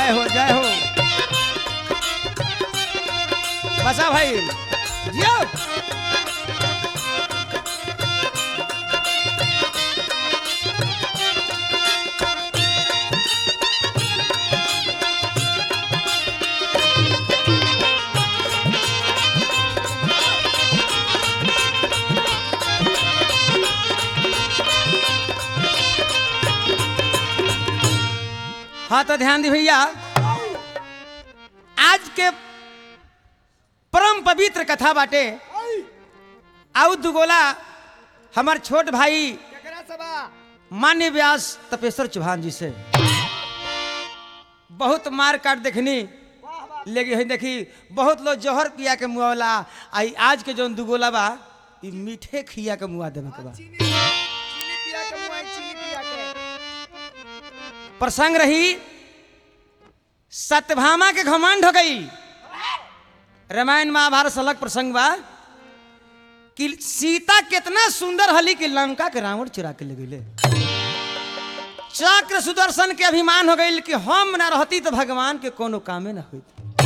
जय हो जय हो बसा भाई जियो हाँ तो ध्यान दी भैया आज के परम पवित्र कथा बाटे आउ दुगोला हमार छोट भाई केकरा सबा मान्य व्यास तपेश्वर चौहान जी से बहुत मार काट देखनी वाह वाह लेकिन है देखी बहुत लोग जहर पिया के मुआवला आई आज के जौन दुगोला बा ई मीठे खिया के मुआ देवे के बा चीनी चीनी पिया के मुआई चीनी पिया के प्रसंग रही सत्यभामा के घमंड हो गई रामायण महाभारत से अलग प्रसंग बा कि सीता कितना सुंदर हली कि लंका के रावण चुरा के ले गईले चक्र सुदर्शन के अभिमान हो गई कि हम ना रहती तो भगवान के कोनो कामे ना होती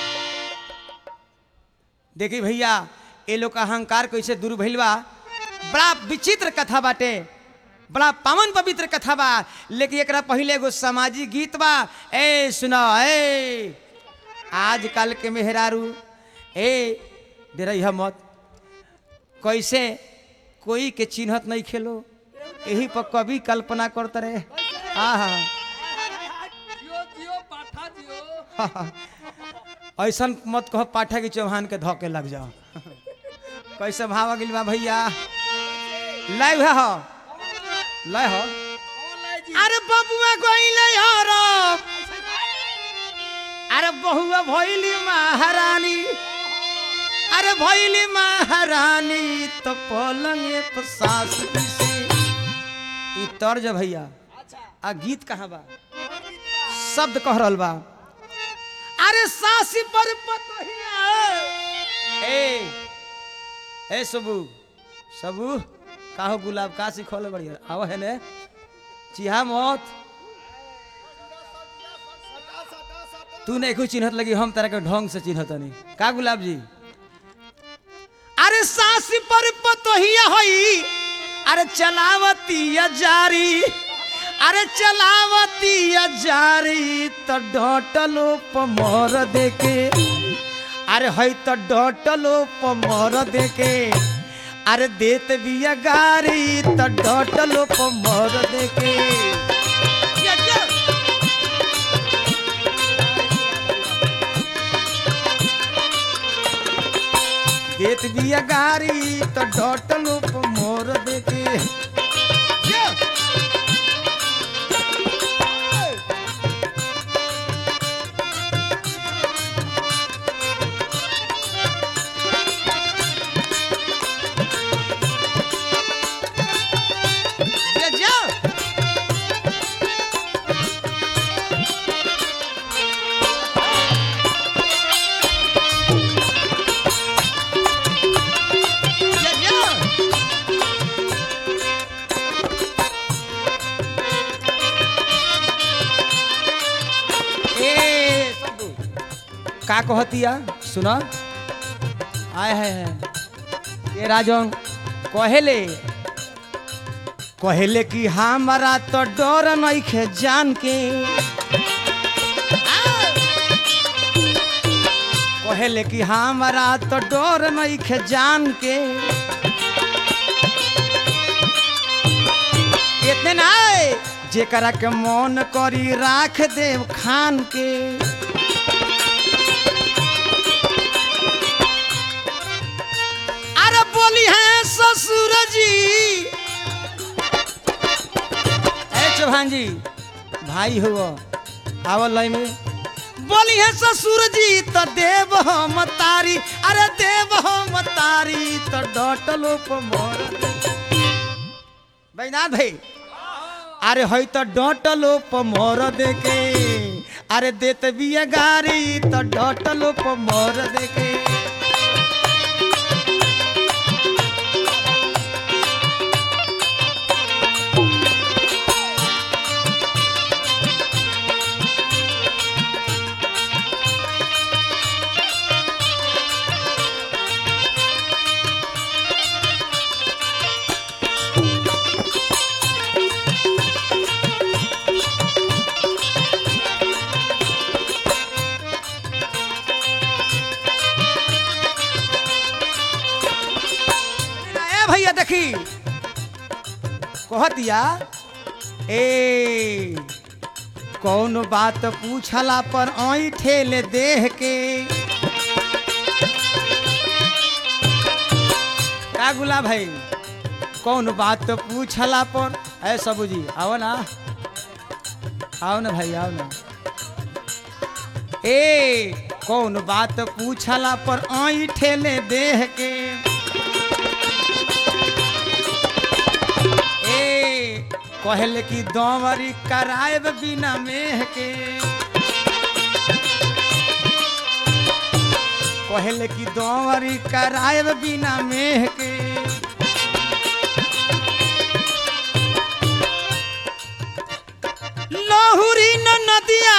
देखी भैया ये लोग का अहंकार कैसे दूर भइल बा बड़ा विचित्र कथा बाटे बड़ा पावन पवित्र कथा बा लेकिन एकरा पहले एगो सामाजिक गीत बा ए सुना ए आजकल के मेहरारू ए डरैया मत कैसे कोई के चिन्हत नहीं खेलो यही पर कभी कल्पना करते रहे हाँ हाँ जियो जियो पाठा जियो ऐसन मत कहो पाठा की चौहान के धोके लग जाओ कैसे भाव गिल बा भैया लाइव है हो लय हो कौन लाई जी अरे बबुआ गइले हरो अरे बहुआ भइली महारानी अरे भइली महारानी तो पलंगे पर सास से ई तर्ज भैया अच्छा आ गीत कहाँ बा कौन गीत बा? शब्द कह रहल बा अरे सासी पर पतोहिया ए ए सबू सबू काहो गुलाब का सिखोले बढ़िया आव है ने चिहा मत सटा सटा सटा तू नहीं कुछ चिन्हत लगी हम तरह के ढंग से चिन्हत नहीं का गुलाब जी अरे सासी पर पतोहिया हई अरे चलावती जारी अरे चलावती जारी तो डटलो पमर देके अरे हई तो डटलो पमर देके अरे देत बिया गारी तो डटलो पमर देके या, या। देत बिया गारी तो डटल पे मोर देके या। या, या। या, या। ए सबू, का कहतिया सुना आय है, है ये राजन कहेले कहेले कि हमारा तो डर नहीं खे जान के कहेले कि हमारा तो डर नहीं खे जान के इतने ना जेकरा के मन करी राख देव खान के अरे बोली है ससुर जी ए चौहान जी भाई हुआ आवल लाई में बोली है ससुर जी तो देव हम तारी अरे देव हम तारी तो डटलो पर बैनाथ भाई अरे हई तो डटलो पर देके अरे देत बिया गारी तो डटलो पर देके देखी कहतिया ए कौन बात पूछला पर आई ठेले देह के का गुला भाई कौन बात पूछला पर ऐ सबू जी आओ ना आओ ना भाई आओ ना ए कौन बात पूछला पर आई ठेले देह के ए कहले कि दौवरी कराएब बिना मेह के कहले कि दौवरी कराएब बिना मेह के लहुरी न नदिया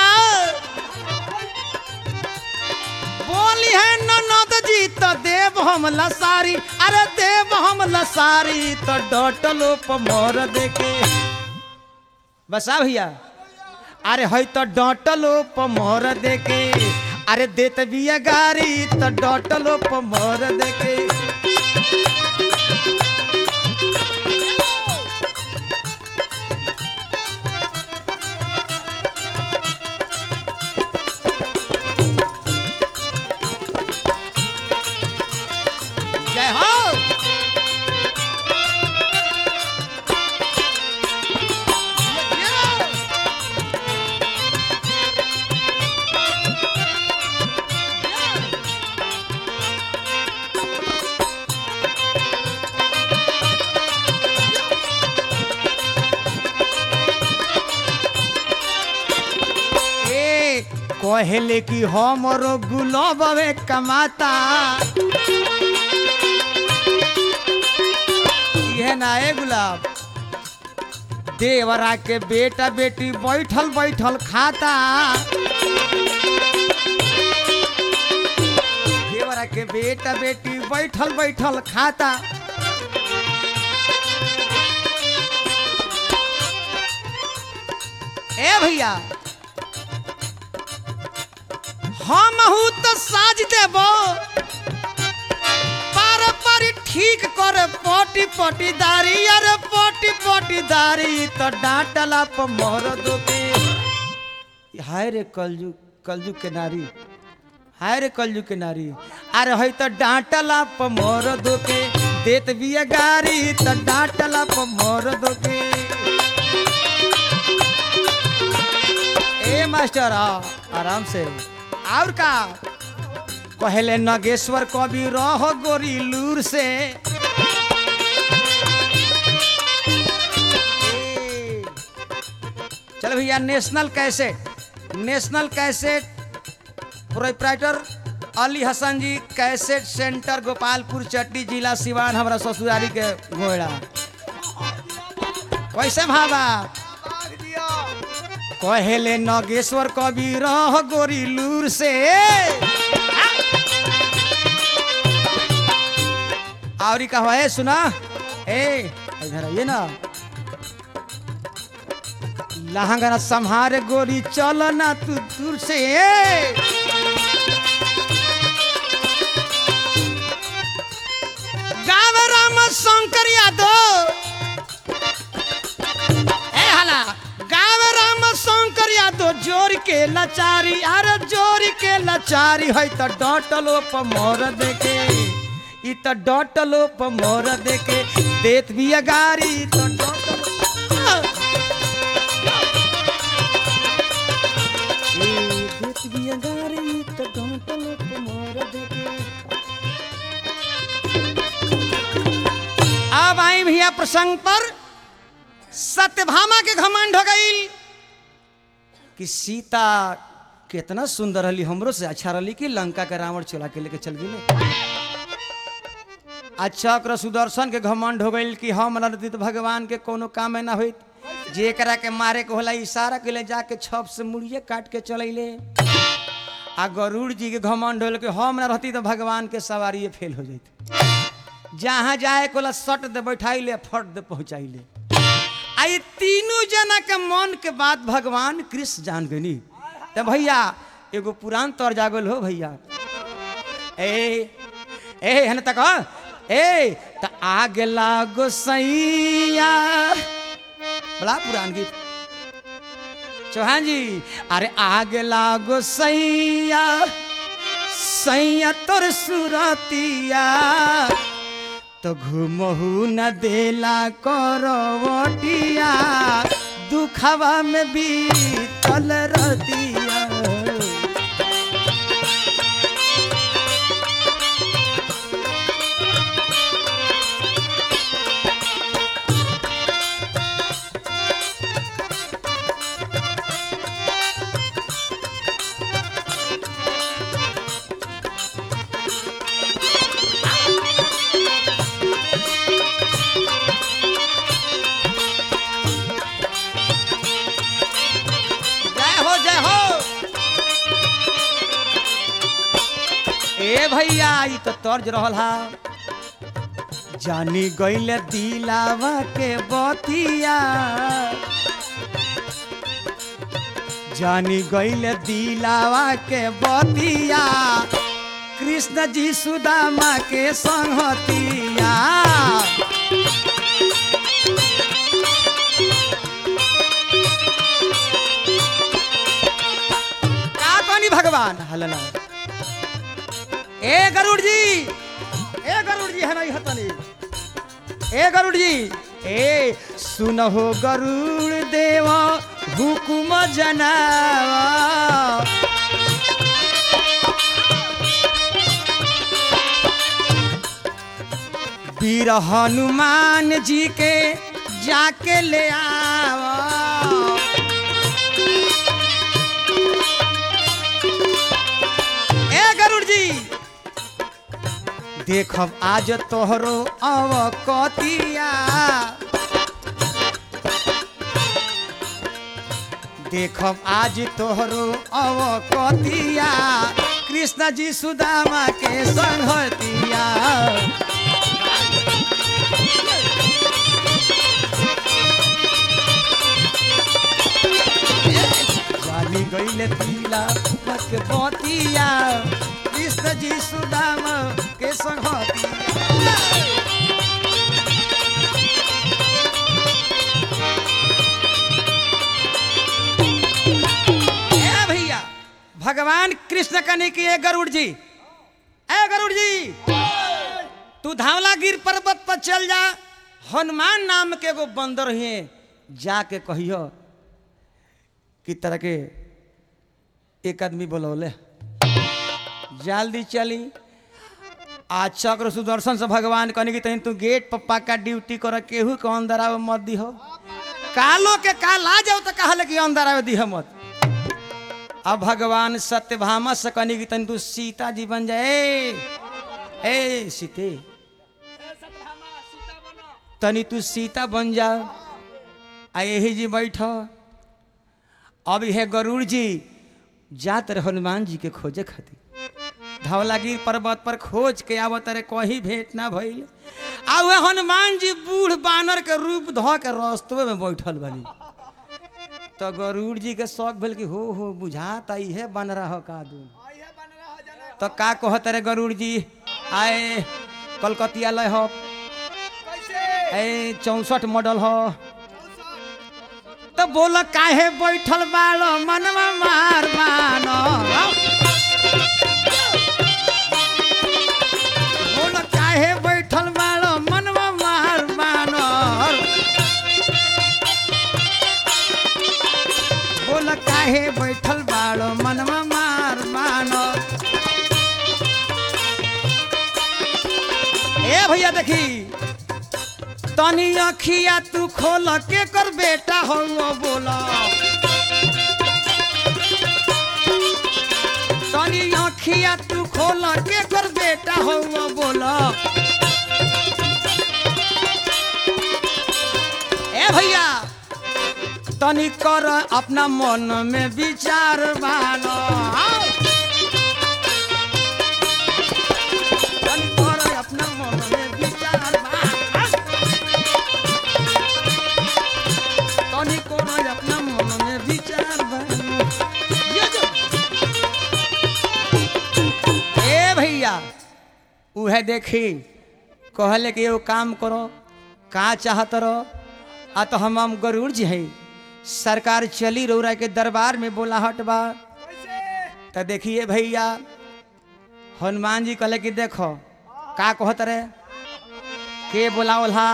बोली है ननद जी तो देव हम लसारी अरे देव हम लसारी तो डटलो प मोर देके बसा भैया अरे है तो डटलो प मोर देके अरे देत बिया गारी तो डटलो प मोर देके जय हो ए कहले कि हमरो गुलाबे कमाता ये ना ए गुलाब देवरा के बेटा बेटी बैठल बैठल खाता देवरा के बेटा बेटी बैठल बैठल खाता ए भैया हम हूँ तो साज देबो पार पारी ठीक कर पटी पटी दारी अरे पटी पटी दारी तो डांटला प मोर दोके हाय रे कलजू कलजू के नारी हाय रे कलजू के नारी अरे है तो डांटला प मोर दोके देत बिया गारी तो डांटला प मोर दोके ए मास्टर आ आराम से और का कहले नगेश्वर कवि रह गोरी लूर से ए, चल भैया national cassette national cassette proprietor Ali Hasan ji cassette centre Gopalpur चट्टी जिला सिवान हमारा ससुरारी के घोड़ा कैसे भाबा मार दिया कहेले नगेश्वर कवि रह गोरी लूर से आवरी कहो है सुना ए इधर आइए ना लहंगा ना संहारे गोरी चल ना तू दूर से गाव राम शंकर यादव ए हला गाव राम शंकर यादव जोर के लाचारी अरे जोर के लाचारी है त डटलो प मोर देके ई त डटलो प मोर देके देत भी गारी त डटलो ए, देत बिया गारी त डटलो प मोर देके अब आई भैया प्रसंग पर सत्यभामा के घमंड हो गई कि सीता कितना सुंदर रही हमरो से अच्छा रही कि लंका के रावण चोला के लेके चल गई अच्छा ओकरा सुदर्शन के घमंड हो गई कि हम रहती तो भगवान के कोनो काम ना होइत जेकरा के मारे के होला इशारा के ले जाके छप से मुड़िए काट के चलैले आ गरुड़ जी के घमंड होल कि हम ना रहती तो भगवान के सवारी फेल हो जाती जहाँ जाए कोला सट दे बैठाइले फट दे पहुँचाइले आ ये तीनों जना के मन के बात भगवान कृष्ण जान गनी तो भैया एगो पुरान तौर जागल हो भैया ए ए हन तक ए त आग लागो सैया बड़ा पुरान गीत चौहान जी अरे आग लागो सैया सैया तोर सुरतिया तो घुमहू न देला करवटिया दुखवा में भी तल रतिया जय हो जय हो ए भैया ई तो तर्ज रहल हा जानी गइल दिलावा के बतिया जानी गइल दिलावा के बतिया कृष्ण जी सुदामा के संगतिया का कहनी भगवान हलना ए गरुड़ जी ए गरुड़ जी है नहीं हतनी ए गरुड़ जी ए सुनहो गरुड़ देव हुकुम जनावा वीर हनुमान जी के जाके ले आवा ए गरुड़ जी देखब आज तोहरो अवकतिया देखब आज तोहरो अवकतिया कृष्ण जी सुदामा के संगतिया जानी गईले पीला मत बतिया कृष्ण जी सुदामा के संगतिया ए भैया भगवान कृष्ण कने की ए गरुड़ जी ए गरुड़ जी तू धावलागिर पर्वत पर चल जा हनुमान नाम के एगो बंदर है जाके कहियो कि तरह के एक आदमी बोलौले जल्दी चली आज चक्र सुदर्शन से भगवान कहने की तनी तू गेट पर पक्का ड्यूटी कर केहू के अंदर आवे मत दिहो कालो के काल आ जाओ तो कहले कि अंदर आवे दिह मत अब भगवान सत्यभामा से कहने की तनी तू सीता जी बन जाए ए सीते तनी तू सीता बन जा आ यही जी बैठ अब यह गरुड़ जी जात रहे हनुमान जी के खोजे खातिर धवलागिर पर्वत पर खोज के आवत रे कहीं भेंट ना भइल आ वह हनुमान जी बूढ़ बानर के रूप ध के रस्तवे में बैठल बनी तो गरुड़ जी के शौक भेल कि हो हो बुझाता इहे बन रहा का दू तो का कहत रे गरुड़ जी आए कलकतिया लय हो ए चौसठ मॉडल हो तो बोल काहे बैठल बालो मनवा मार मानो बोल काहे बैठल बालो मनवा मार मानो बोल काहे बैठल बालो मनवा मार मानो ए भैया देखी तनी अखिया तू खोल के कर बेटा हो बोला तनी अखिया तू खोल के कर बेटा हो बोला ए भैया तनी कर अपना मन में विचार बानो तनी कर अपना मन में विचार बानो तनी कोनो अपना मन में विचार बानो ये जो ए भैया उहे देखी कहले कि एगो काम करो का चाहत रहो आ तो हम हम गरुड़ जी हैं सरकार चली रौरा के दरबार में बोलाहट बा कैसे तो देखिए भैया हनुमान जी कहले कि देखो का कहत रहे के बोलावल हा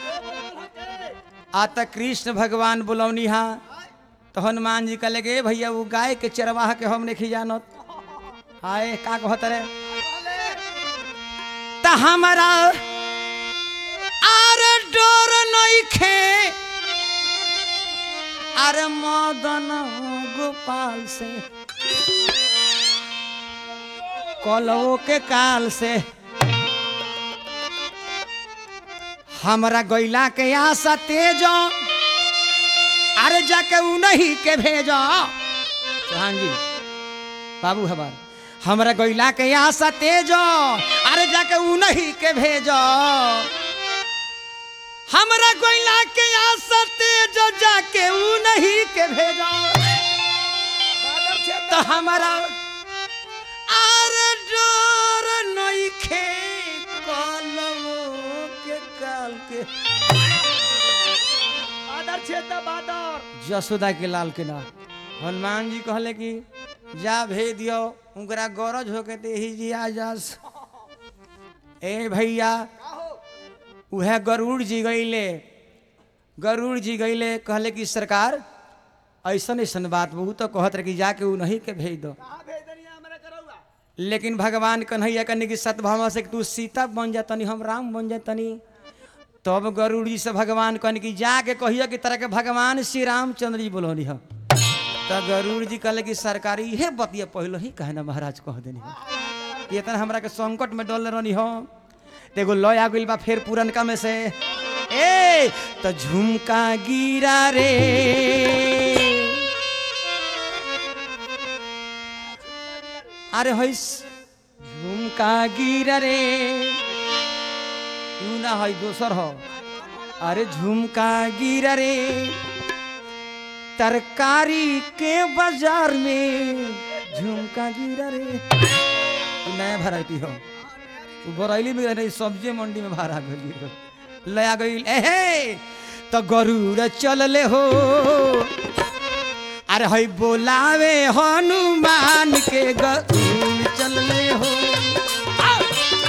आ त कृष्ण भगवान बुलौनी हा तो हनुमान जी कहले कि "ए भैया वो गाय के चरवाह के हम नहीं जानत आए का कहत रहे त हमारा आर डोर नइखे अरे मदन गोपाल से कलवो के काल से हमरा गैला के आशा तेजो अरे जाके उन्हीं के भेजो चौहान जी बाबू हमार हमरा गैला के आशा तेजो अरे जाके उन्हीं के भेजो हमरा गैला के आशा तेजो जाके उन्हीं के भेजो बादर छे तो हमारा आर डोर नइखे कलमो के काल के बादर छे त बादर जसोदा के लाल के ना हनुमान जी कहले कि जा भेज दियो उनकरा गरज होके ते ही जी आ जास ए भैया का हो उहे गरुड़ जी गईले गरुड़ जी गईले कहले कि सरकार ऐसन ऐसन बात बहुत तो कहत रहे कि जाके उ नहीं के भेज दो कहां भेज दनिया हमरा करौआ लेकिन भगवान कन्हैया कहने की सतभावा से कि तू सीता बन जातनी हम राम बन जातनी तब गरुड़ जी से भगवान कहने की जाके कहिए कि तरह के भगवान श्री रामचंद्र जी बोलनी हम तो गरुड़ जी कहले कि सरकारी इहे बतिया पहले ही कहे ना महाराज कह देनी हम कि इतना हमरा के संकट में डल रहनी हम तो एगो लय आ गइल बा फिर पुरनका में से ए तो झुमका गिरा रे अरे हैस झुमका गिर रे यू ना है दोसर हो अरे झुमका गिर रे तरकारी के बाजार में झुमका गिर रे ई नया वैरायटी हो उ बरैली में नहीं सब्जी मंडी में भाड़ा गई हो लया गई एहे तो गरुड़ चलले हो अरे हई बोलावे हनुमान के गरुड़ चलले हो आओ!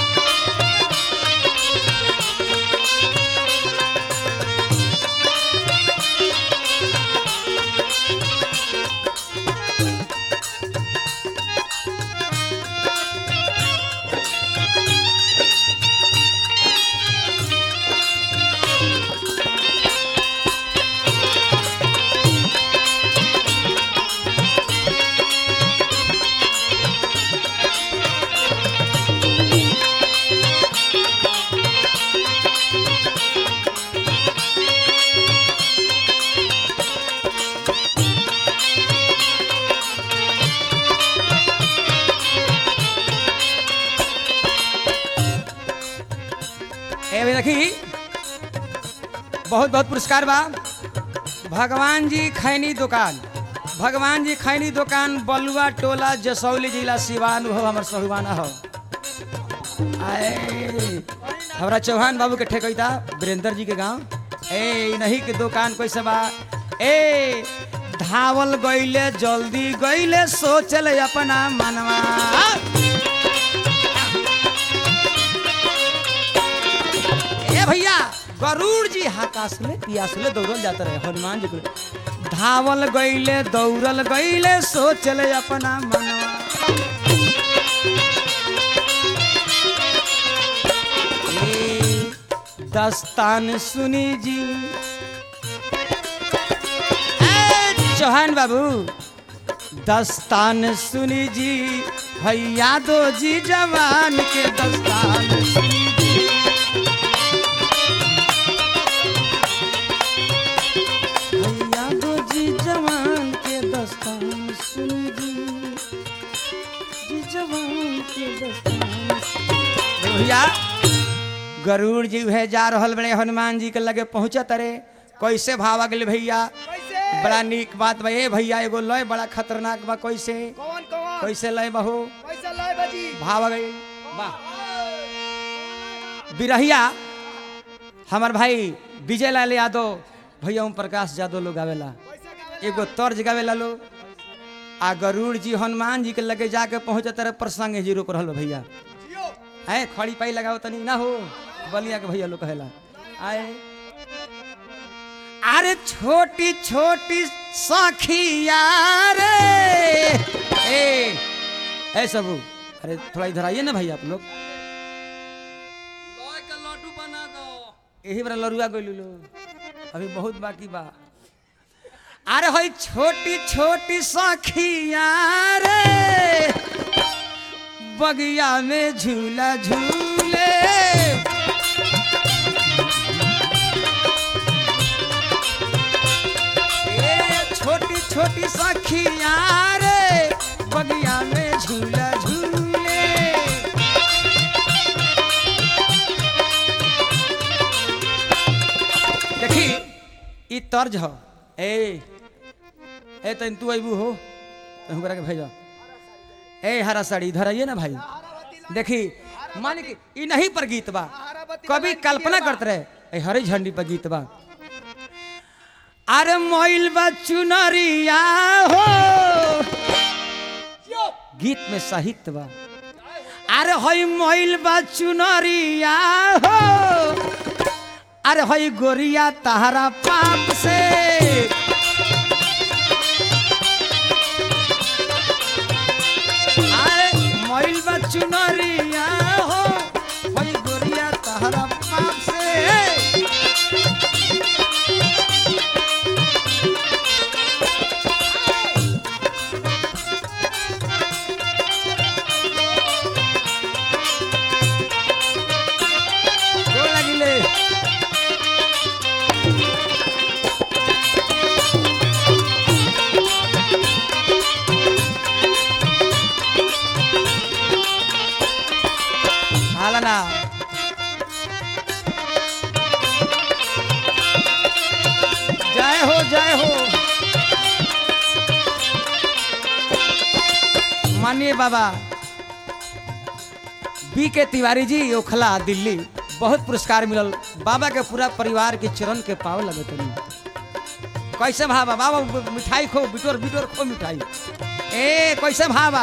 ए भाई देखी बहुत बहुत पुरस्कार बा भगवान जी खैनी दुकान भगवान जी खैनी दुकान बलुआ टोला जसौली जिला सिवान हो हमर सहुआना हो आए हमरा चौहान बाबू के ठेकैता वीरेंद्र जी के गांव ए इ नहीं के दुकान कैसे बा ए धावल गईले जल्दी गईले सोचल अपना मनवा ए भैया गरुड़ जी हाकासले पियासले दौड़ल जाते रहे हनुमान जी को धावल गईले दौड़ल गईले सोचले अपना मनवा ए, दस्तान सुनी जी ए, चौहान बाबू दस्तान सुनी जी भैया दो जी जवान के दस्तान सुनी जी भैया दो जी जवान के दस्तान सुनी जी जी जवान के दस्तान सुनी। भैया गरुड़ जी है जा रहल बड़े हनुमान जी के लगे पहुंचत रे कैसे भावा गेल भैया कैसे बड़ा नीक बात बा ए भैया एगो लय बड़ा खतरनाक बा कैसे कौन कौन कैसे लय बहू कैसे लय बजी भाव गई वाह बिरहिया हमार भाई विजय लाल यादव भैया ओम प्रकाश यादव लोग आवेला एगो तर्ज गावेला लोग आ गरुड़ जी हनुमान जी के लगे जाके पहुंचे तरह प्रसंग जी रोक रहल बा भैया है खड़ी पाई लगाओ तनी ना हो बलिया के भैया लोग कहेला आए अरे छोटी छोटी सखिया रे ए ए सबू अरे थोड़ा इधर आइए ना भाई आप लोग लड्डू बना दो यही बड़ा लरुआ गइलू लो अभी बहुत बाकी बा अरे होई छोटी छोटी सखिया रे बगिया में झूला झूले ए छोटी छोटी सखिया रे बगिया में झूला झूले देखी ई तर्ज हो ए ए तन तू अबू हो तो हमरा के भेजो ए हरा साड़ी इधर आइए ना भाई देखी मान के ई नहीं पर गीत बा कभी कल्पना करते रहे ए हरी झंडी पर गीत बा अरे मोइल बा चुनरिया हो गीत में साहित्य बा अरे होई मोइल बा चुनरिया हो अरे होई गोरिया तहरा पाप से अरे मोइल बा चुनरिया हो होई गोरिया तहरा पाप से गोर लागिले हाला ना जय हो जय हो मानिए बाबा बी के तिवारी जी ओखला दिल्ली बहुत पुरस्कार मिलल बाबा के पूरा परिवार के चरण के पाव लगे तनी कैसे भाबा बाबा मिठाई खो बिटोर बिटोर खो मिठाई ए कैसे भाबा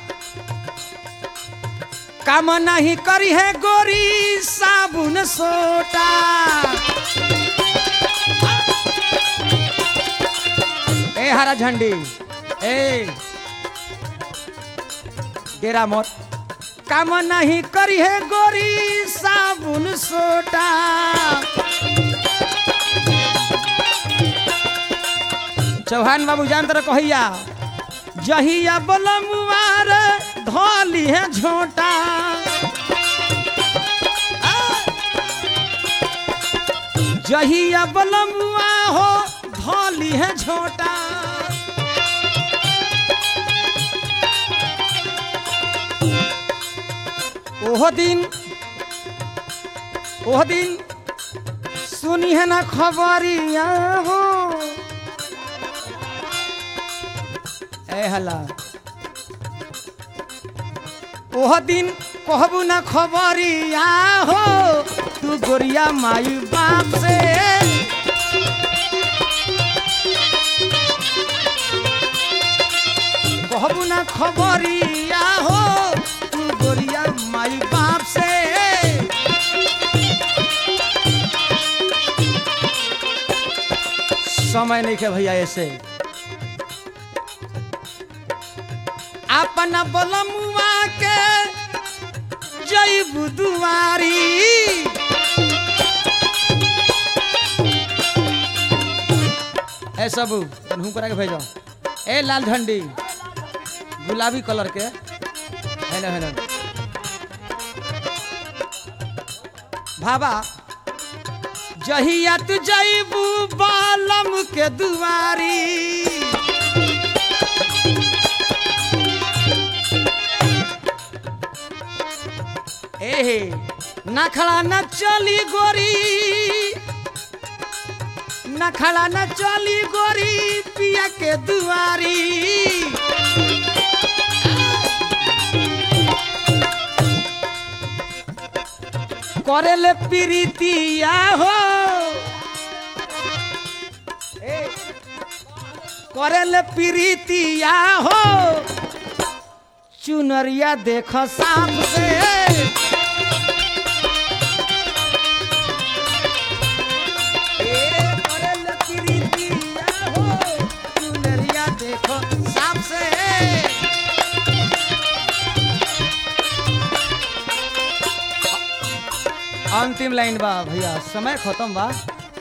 काम नहीं करी है गोरी साबुन सोटा ए हरा झंडी ए डेरा मत काम नहीं करी है गोरी साबुन सोटा चौहान बाबू जान तरह कहिया जहिया बलमुआर धोली है झोटा जहिया बलमुआ हो धोली है झोटा ओह दिन ओह दिन सुनी है ना खबरिया हो ए हला ओह दिन कहबू ना खबरिया हो तू गोरिया माई बाप से कहबू ना खबरिया हो तू गोरिया माई बाप से समय नहीं के भैया ऐसे अपना बलमुआ के जैबू दुआरी ए सबू तनहू करा के भेजो ए लाल झंडी गुलाबी कलर के हेलो हेलो भाबा जहिया तू जैबू बालम के दुआरी एहे ना खड़ा न चली गोरी न खड़ा न चली गोरी पिया के दुआरी करेले प्रीतिया हो ए, करेले प्रीतिया हो चुनरिया देख साम से ए, करेले प्रीतिया हो, चुनरिया देखो साम से अंतिम लाइन बा भैया समय खत्म बा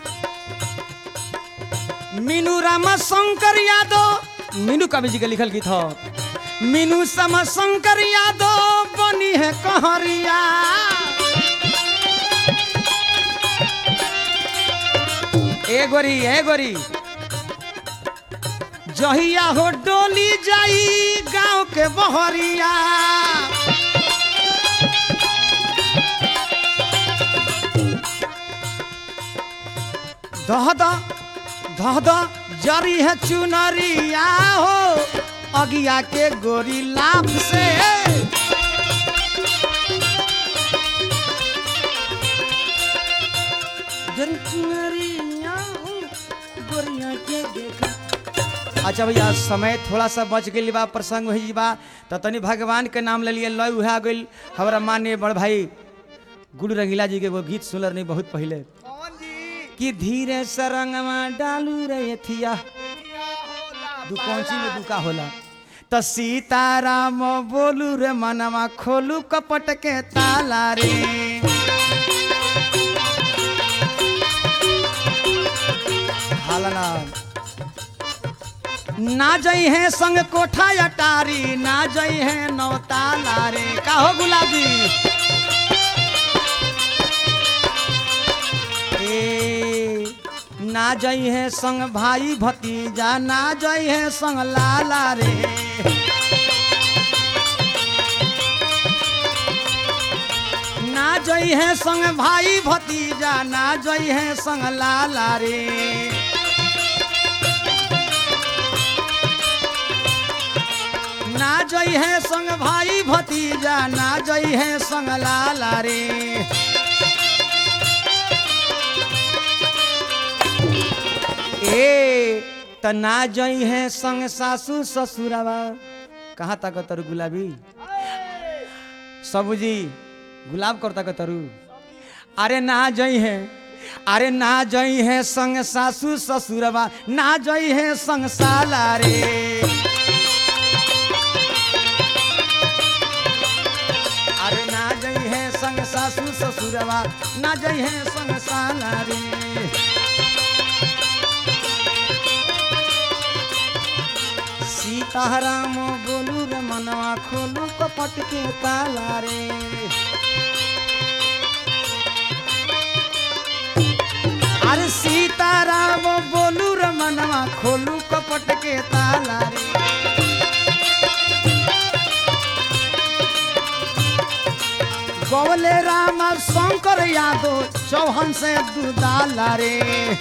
मीनू रामा शंकर यादव मीनू कवि जी के लिखल गीत हो मीनू सम शंकर यादव बनी है कहरिया ए गोरी ए गोरी जहिया हो डोली जाई गांव के बहरिया दह दह दह दह जरी है चुनरिया हो अगिया के गोरी लाभ से जरी चुनरिया हो, गोरिया के देखा अच्छा भैया समय थोड़ा सा बच गई बा प्रसंग हुई बा तो तनी भगवान के नाम ले लिए लय उहा गई हमारा मान्य बड़ भाई गुरु रंगीला जी के वो गीत सुनल नहीं बहुत पहले कौन जी कि धीरे सरंगवा डालू रे थिया क्या होला दू कौंची में दुका होला तो सीताराम बोलू रे मनवा खोलू कपट के ताला रे हाला ना ना जई है संग कोठा अटारी ना जई है नौताला रे काहो गुलाबी ए ना जई है संग भाई भतीजा ना जई है संग लाला रे ना जई है संग भाई भतीजा ना जई है संग लाला रे ना जई है संग भाई भतीजा ना जई है संग लाला रे ए त ना जई है संग सासू ससुरावा कहाँ तक तरु गुलाबी सबूजी गुलाब कर तक तरु अरे ना जई है अरे ना जई है संग सासू ससुरवा ना जई है संग साला रे अरे ना जई है संग सासू ससुरवा ना जई है संग साला रे सीताराम बोलू रे मनवा खोलू कपट के ताला रे अरे सीताराम बोलू रे मनवा खोलू कपट के ताला रे गवले राम शंकर यादव चौहन से दुदाला रे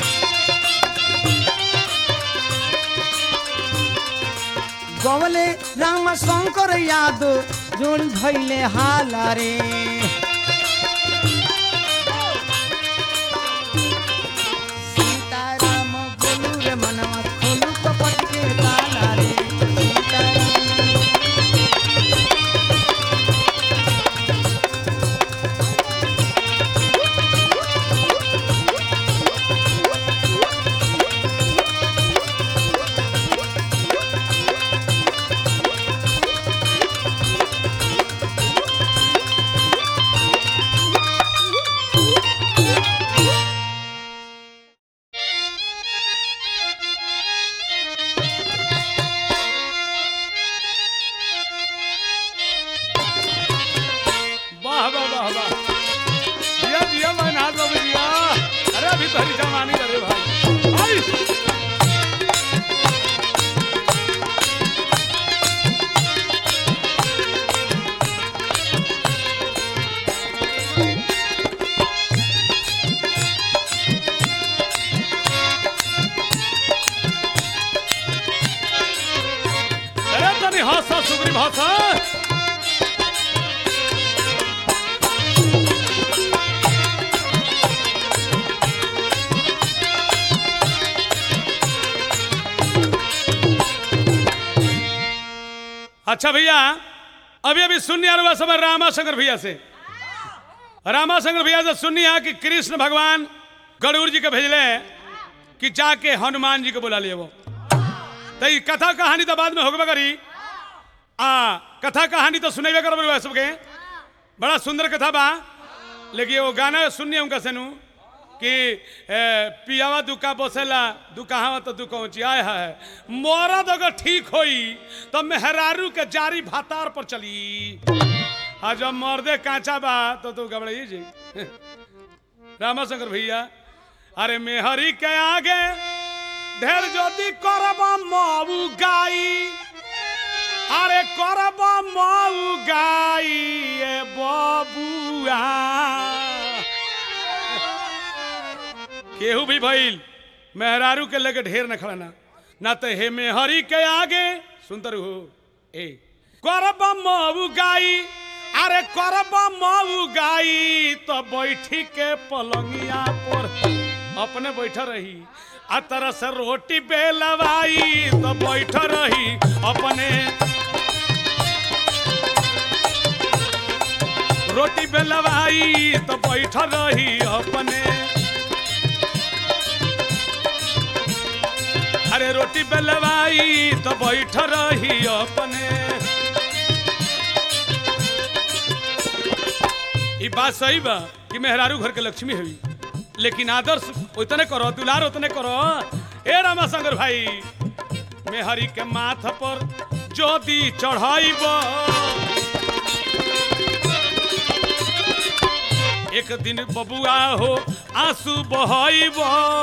गवले राम शंकर यादव जोड़ी भैले हाला रे सीताराम बोलू रे मनवा खोलू कपट के ताला रे सीताराम वाह वाह वाह वाह जिया जिया मैं नाथ बाबू जिया अरे अभी तो हरी जमानी करे भाई आई अरे तनी हासा सुग्री भाषा अच्छा भैया अभी अभी सुनिए अरुआ समय रामा शंकर भैया से रामा शंकर भैया से सुनिए कि कृष्ण भगवान गरुड़ जी के भेजले कि जाके हनुमान जी को बुला लिए वो तो ई कथा कहानी तो बाद में होगबे करी आ कथा कहानी तो सुनेबे करबे सबके बड़ा सुंदर कथा बा लेकिन वो गाना सुनिए उनका सेनु कि ए, पियावा दुका बसेला दुकाहावा तो दुकौची आय है मरद अगर ठीक होई तो मेहरारू के जारी भातार पर चली आ जब मर्दे कांचा बा तो तू घबराई जी रामाशंकर भैया अरे मेहरी के आगे ढेर ज्योति करब मऊ गाई अरे करब मऊ गाई ए बबुआ केहू भी भइल मेहरारू के लगे ढेर न खड़ना ना तो हे मेहरी के आगे सुनतर हो ए करब मऊ गाई अरे करब मऊ गाई तो बैठी के पलंगिया पर अपने बैठ रही आ तरह से रोटी बेलवाई तो बैठ रही अपने रोटी बेलवाई तो बैठ रही अपने अरे रोटी बेलवाई तो बैठ रही अपने ई बात सही बा कि मेहरारू घर के लक्ष्मी हुई लेकिन आदर्श उतने करो दुलार उतने करो ए रामाशंकर भाई मेहरी के माथ पर जोदी चढ़ाइब एक दिन बबुआ हो आंसू बहाइब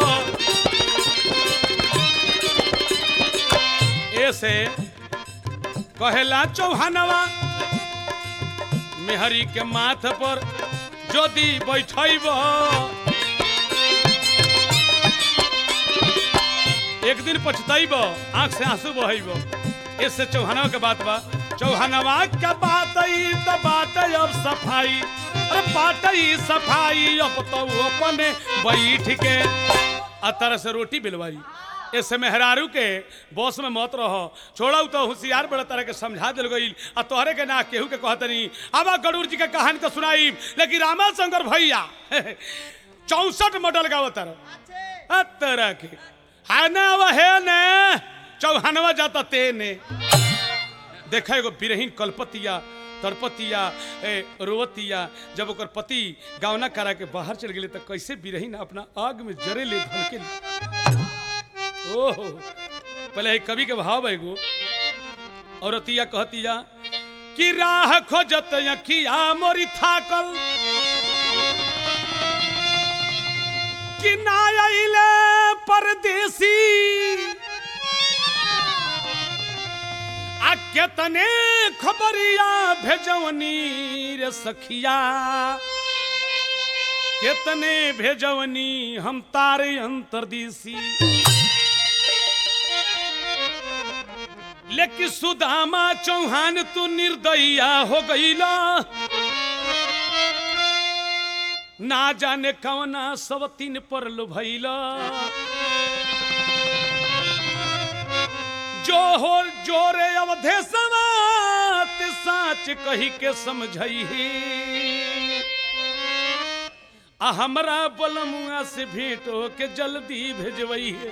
ऐसे कहेला चौहानवा मेहरी के माथ पर जोदी बैठब एक दिन पछतैब आंख से आंसू बहब इससे चौहानवा के बात बा चौहानवा के बात ई त बात अब सफाई अरे बात ई सफाई अब तो वो अपने बैठ के आ तरह से रोटी बिलवाई ऐसे मेहरारू के बॉस में मत रहो छोड़ा तो होशियार बड़ा तरह के समझा दिल गई आ तोहरे के ना केहू के कहत नहीं अब गरुड़ जी के कहानी तो सुनाई लेकिन रामा शंकर भैया चौसठ मॉडल गावत तरह तरह के है ना अब है ने चौहानवा जाता ते ने देखा एगो बिरहीन कलपतिया तरपतिया ए रोवतिया जब ओकर पति गावना करा के बाहर चल गेले तो कैसे बिरहीन अपना आग में जरे ले धन के ओहो पहले एक कवि के भाव है एगो औरतिया कहतिया कि राह खोजत अखिया मोरी थाकल कि ना आइले परदेसी आ केतने खबरिया भेजवनी रे सखिया केतने भेजवनी हम तारे अंतरदेसी लेकिन सुदामा चौहान तू निर्दया हो गईला ना जाने कवना सब तीन पर लुभैला जो हो जोरे अवधे समात साच कही के समझई आ हमरा बलमुआ से भेंट हो के जल्दी भेजवई है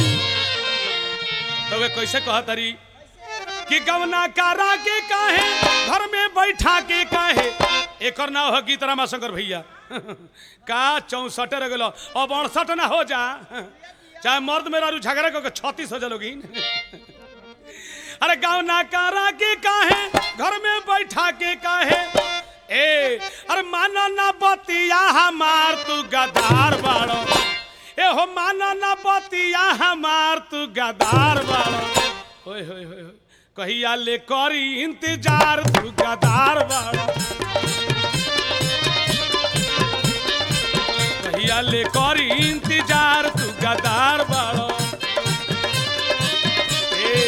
तो वे कैसे कहा तरी कि गवना कारा के काहे घर में बैठा के काहे एकर ना हो गीत रामा शंकर भैया का चौसठ रह गलो अब अड़सठ ना हो जा चाहे मर्द मेरा रू झगड़ा करके छत्तीस हो जलोगी अरे गाँव ना कारा के काहे घर में बैठा के काहे ए अरे मानो ना बतिया हमार तू गदार बाड़ो ए हो मानो ना बतिया हमार तू गदार बाड़ो होय होय होय होय कहिया ले करी इंतजार तू गदार बाड़ो कहिया ले करी इंतजार तू गदार बाड़ो ए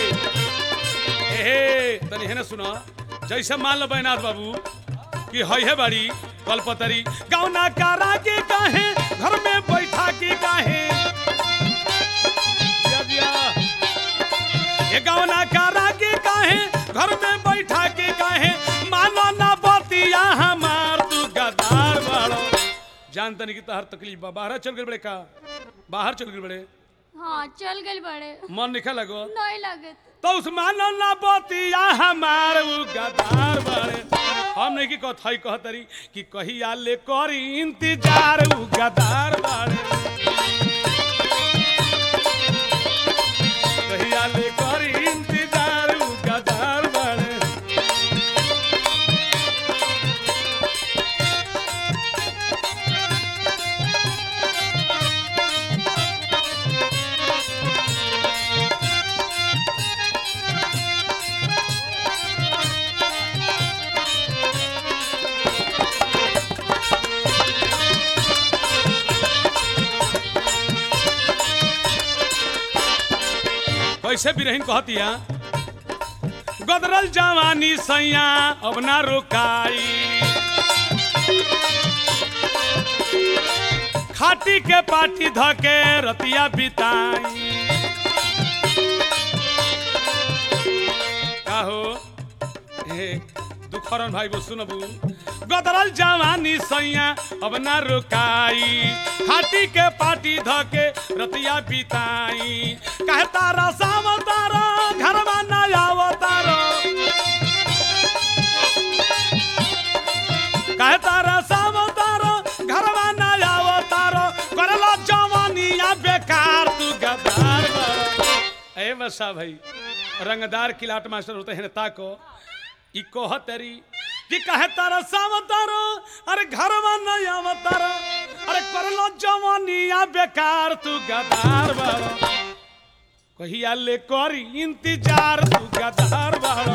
ए तनी है ना सुनो जैसे मान लो बैनाथ बाबू कि है है बड़ी कलपतरी गौना कारा के काहे घर में बैठा के काहे दिया दिया ये गवना करा के काहे घर में बैठा के काहे मानो ना बतिया हमार तू गदार बाड़ो जानता नहीं कि तहर तकलीफ बा बाहर चल गए बड़े का बाहर चल गए बड़े हाँ चल गए बड़े मन निकल लगो नहीं लगे तो उस मानो ना बतिया हमार उ गदार बाड़े हम नहीं कि कथई कहतरी कि कहिया ले करी इंतजार उ गदार बाड़े कहिया ले करी इंतजार उ गदार बाड़े कैसे बिरहीन कहतिया गदरल जवानी सैया अब ना रुकाई खाटी के पाटी धके रतिया बिताई काहो हे दुखरन भाई बो सुनबू गदरल जवानी सैया अब ना रुकाई खाटी के पाटी धके रतिया बिताई कहे तारा साम तारा घरवा ना आव तारा कहे तारा साम तारा घरवा ना आव तारा करला जवानिया बेकार तू गदार बा। ए बसा भाई रंगदार किलाट मास्टर होते हैं ताको ई कहतरी कि कहे तारा सावतारो अरे घरवा नहीं आवतारो अरे करलो जवानिया बेकार तू गदार बारो कहिया ले करी इंतजार तू गदार बारो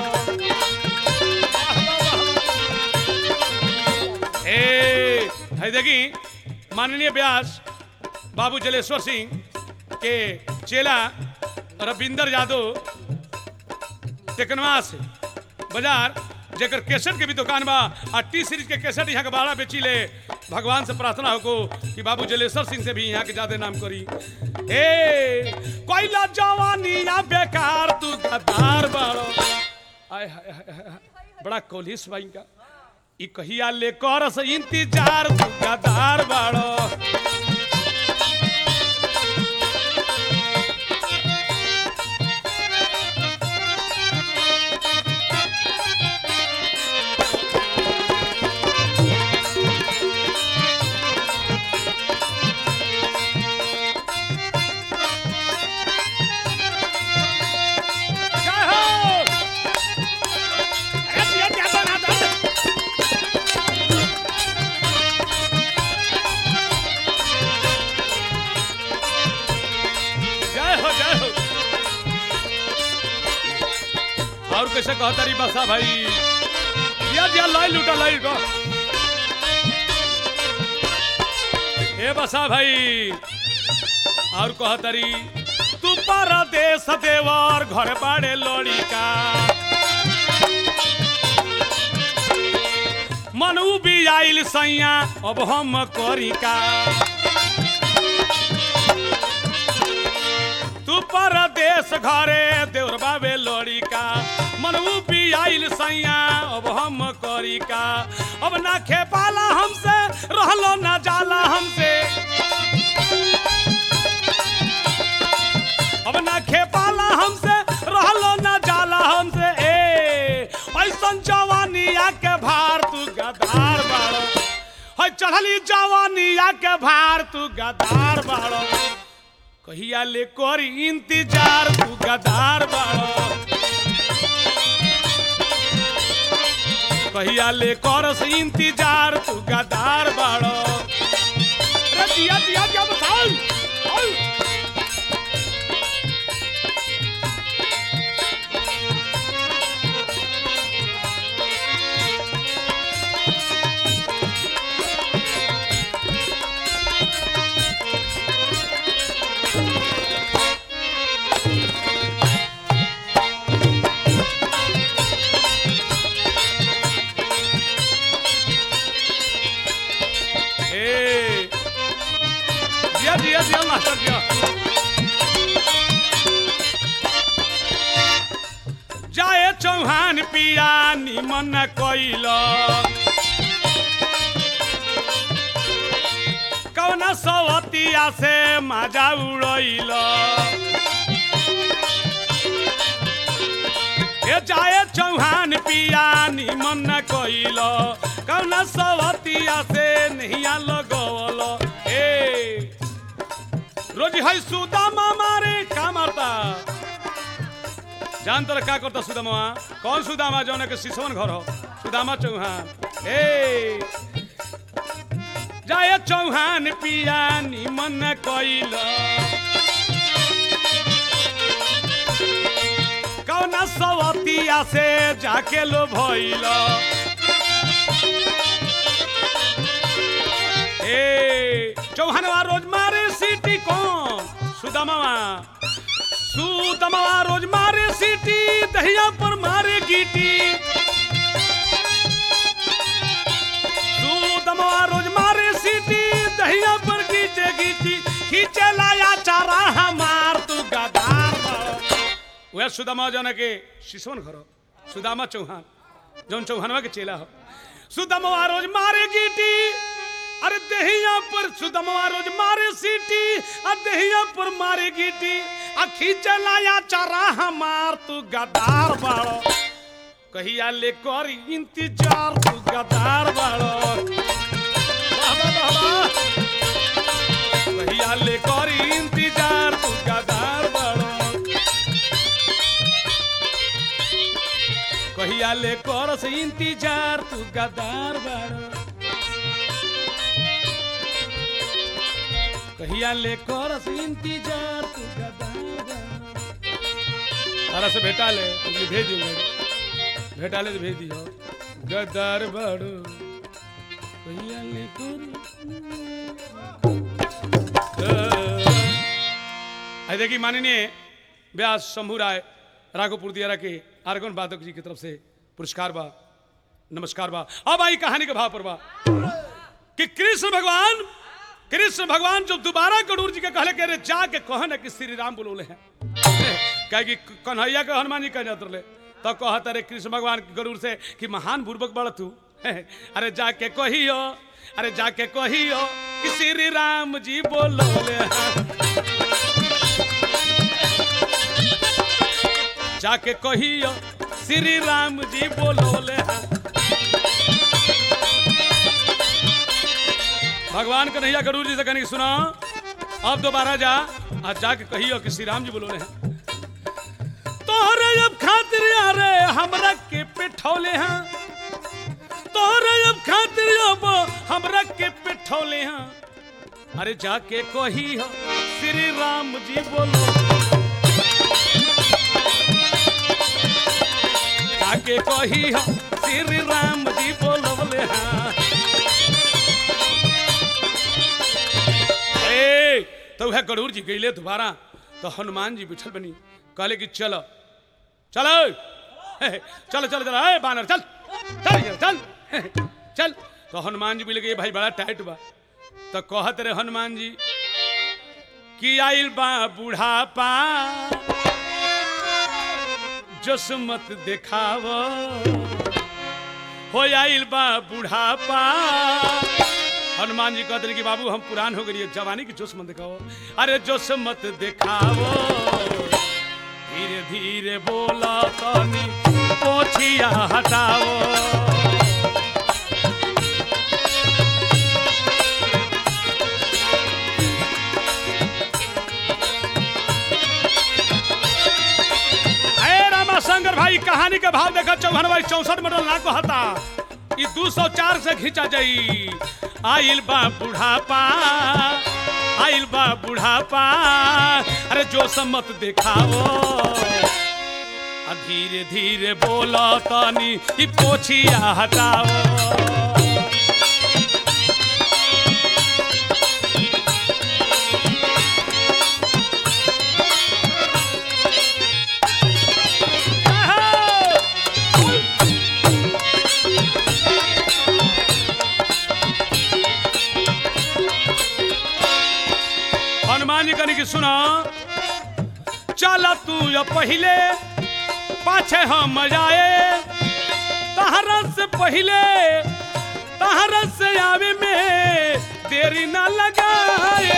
ए है देखी माननीय व्यास बाबू जलेश्वर सिंह के चेला रविंदर यादव टेकनवा से बाजार जेकर केसट के भी दुकान बा आ टी सीरीज के केसट यहाँ के बाड़ा बेची ले भगवान से प्रार्थना हो कि बाबू जलेश्वर सिंह से भी यहाँ के ज्यादा नाम करी ए कोयला जवानी या बेकार तू गद्दार बाड़ो आय हाय हाय हाय हाय। बड़ा कोलिस बाई का ई कहिया ले कर से इंतजार तू गद्दार बाड़ो जय हो अरे दिया क्या बना दो जय हो जय हो और कैसे कहता रही बसा भाई दिया दिया लाई लूटा लाई लूटा ए बसा भाई और कहतरी तू परदेश देवर घर बाड़े लड़िका मनू भी आइल सैया अब हम करिका तू परदेश घरे देवर बाबे लड़िका मनू भी आइल सैया अब हम करिका अब ना खेपाला हमसे रहलो ना जाला हमसे अब ना खेपाला हमसे रहलो ना जाला हमसे ए ऐसन जवानिया के भार तू गदार बाड़ो है चढ़ली जवानिया के भार तू गदार बाड़ो कहिया ले करी इंतजार तू गदार बाड़ो कहिया ले करस इंतजार तू गदार बाड़ो अरे दिया दिया क्या बताओ आओ। ए जाए चौहान पिया निमन कइल कौना सवतिया से माजा उड़ैल ए जाए चौहान पिया निमन कइल कौना सवतिया से नहिया लगवल ए रोजी है सुदामा मारे का मारता जान तर का करता सुदामा कौन सुदामा जौन के सिसवन घर हो सुदामा चौहान ए जाय चौहान पिया निमन कइल कौना सवतिया से जाके लो भइल ए चौहानवा रोज मारे सीटी कौन सुदामावा सुदामावा रोज मारे सीटी दहिया पर मारे गीटी सुदामावा रोज मारे सीटी दहिया पर गीचे गीटी खींचे लाया चारा हमार तू गदार बा। वह सुदामा जौन के शिशवन घर हो, सुदामा चौहान जौन चौहानवा के चेला हो सुदामा रोज मारे गीटी अरे दहिया पर सुदमवा रोज मारे सीटी आ दहिया पर मारे गीटी आ खींचे लाया चारा हमार तू गदार बाड़ो कहिया ले कर इंतजार तू गदार बाड़ो वाह, वाह, वाह, वाह। कहिया ले कर इंतजार तू गदार बाड़ो कहिया ले कर से इंतजार तू गदार बाड़ो कहिया ले कर से इंतजार तू गदार तारा से भेटा ले तुझे भेज दूंगा भेटा ले तो भेज दियो गदार बाड़ो कहिया ले कर आई देखी माननीय व्यास शंभू राय राघोपुर दियारा के आर्गन वादक जी की तरफ से पुरस्कार बा नमस्कार बा अब आई कहानी के भाव पर बा कि कृष्ण भगवान कृष्ण भगवान जब दोबारा गरुड़ जी के कहले के रे जाके कह ना कि श्री राम बोलोले हैं कहे कि कन्हैया के हनुमान जी कह जात रहे तो कहत अरे कृष्ण भगवान गरुड़ से कि महान बुर्बक बड़ तू अरे जाके कहियो अरे जाके कहियो कि श्री राम जी बोलोले हैं जाके कहियो श्री राम जी बोलोले हैं भगवान कन्हैया गरुड़ जी से कहने की सुना अब दोबारा जा आज जाके कहियो कि श्री राम जी बोलोले हैं तोहरे अब खातिर अरे हमरा के पिठौले हैं तोहरे अब खातिर अब हमरा के पिठौले हैं अरे जाके कहियो श्री राम जी बोलो जाके कहियो श्री राम जी बोलवले हाँ ए तो वह गरुड़ जी गईले दोबारा तो हनुमान जी बिठल बनी कहले कि चलो चलो चलो चलो चलो ए बानर चल चल ये, चल चल तो हनुमान जी बोले कि ये भाई बड़ा टाइट बा तो कहत रहे हनुमान जी कि आइल बा बुढ़ापा जस मत देखाव हो आइल बा बुढ़ापा हनुमान जी कहते रहे कि बाबू हम पुरान हो गए जवानी की जोश मत दिखाओ अरे जोश मत दिखाओ धीरे धीरे बोला तनी पोछिया हटाओ अरे रामा शंकर भाई कहानी के भाव देखा चौहन भाई चौसठ मॉडल ना कहता ई दू सौ चार से खींचा जाई आइल बा बुढ़ापा आइल बा बुढ़ापा अरे जो सम्मत दिखाओ आ धीरे धीरे बोलो तनी ई पोछिया हटाओ हनुमान जी कहने की सुना चल तू या पहले पाछे हम आए तहरा से पहले तहरा से आवे में देरी ना लगाए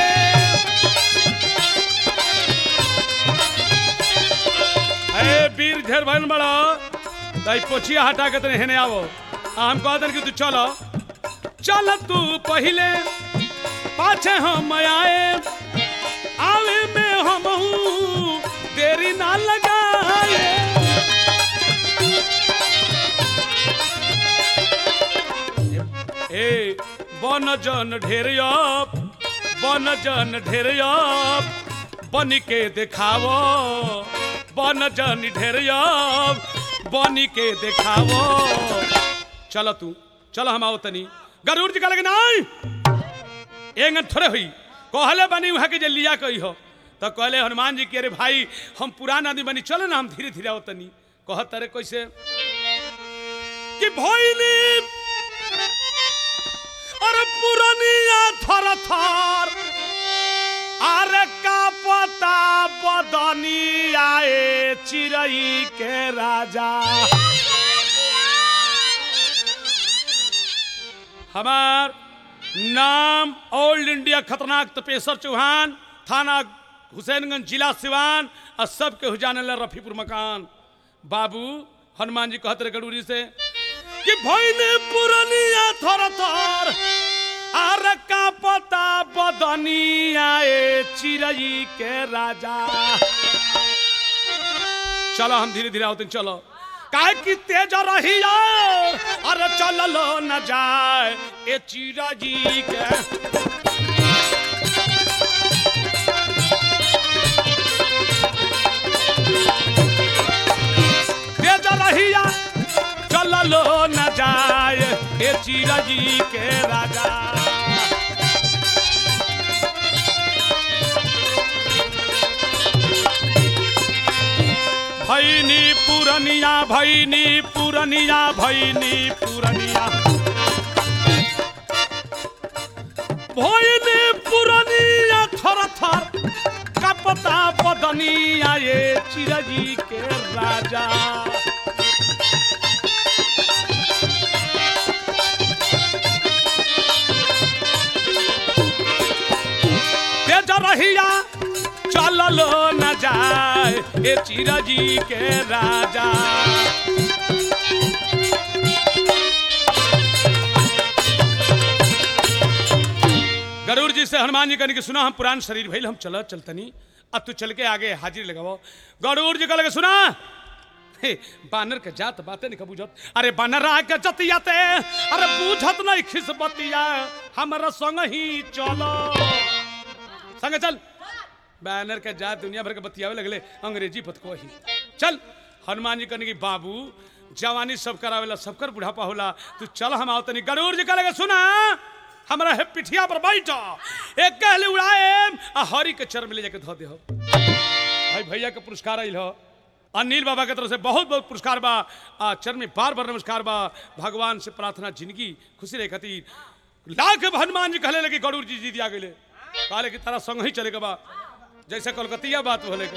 अरे वीर झेर भन बड़ा ताई पोछिया हटा के तने हेने आवो आ हम कह दन कि तू चलो चल तू पहले पाछे हम आए आवे में हम हूँ देरी ना लगाए ए बन जन ढेर अब बन जन ढेर अब बन के देखावो बन जन ढेर अब बन के देखावो चलो तू चलो हम आओ तनी गरुड़ जी का लगे नहीं एंगन थोड़े हुई कहले बनी वहाँ के जे लिया कही हो तो कहले हनुमान जी के अरे भाई हम पुरान आदमी बनी चलो ना हम धीरे धीरे आओ तनी कह तरे कैसे कि भोइनी अरे पुरानिया थर थर अरे का पता बदनी आए चिड़ई के राजा हमार नाम ऑल इंडिया खतरनाक तपेश्वर चौहान थाना हुसैनगंज जिला सिवान और सबके हुजाने ला रफीपुर मकान बाबू हनुमान जी कहते रहे गडूरी से कि भैने पुरनिया थर थर आर का पता बदनिया ए चिड़ई के राजा चलो हम धीरे धीरे आओते हैं, चलो काहे कि तेज रही अरे चल लो न जाए ए चिड़ा जी के तेज रही चल लो न जाए ए चिड़ा जी के राजा भैनी पुरनिया भैनी पुरनिया भैनी पुरनिया भैनी पुरनिया थर थर कपता बदनिया ये चिरजी के राजा तेज रहिया चललो न जाए ए चिरजी के राजा गरुड़ जी से हनुमान जी कहने की सुना हम पुरान शरीर भइल हम चल चलतनी अब तू चल के आगे हाजिर लगाओ गरुड़ जी कहले सुना हे, बानर के जात बातें नहीं बुझत अरे बानर के जतियाते अरे बुझत नहीं खिस बतिया हमरा संग ही चलो संग चल बैनर के जात दुनिया भर के बतियावे लगले अंग्रेजी पत को ही चल हनुमान जी कहने की बाबू जवानी सब करावेला सबकर बुढ़ापा होला तू चल हम आओ तनी गरुड़ जी कहेगा सुना हमरा है पिठिया पर बैठ एक कहले उड़ाए आ हरी के चर में ले जाके धो दे हो भाई भैया के पुरस्कार आइल हो अनिल बाबा के तरफ से बहुत बहुत पुरस्कार बा आ चरण में बार बार नमस्कार बा भगवान से प्रार्थना जिंदगी खुशी रहे खातिर लाख हनुमान जी कहले लगे गरुड़ जी जी दिया गेले कहले कि तारा संग ही चलेगा बा जैसे कलकतिया बात होले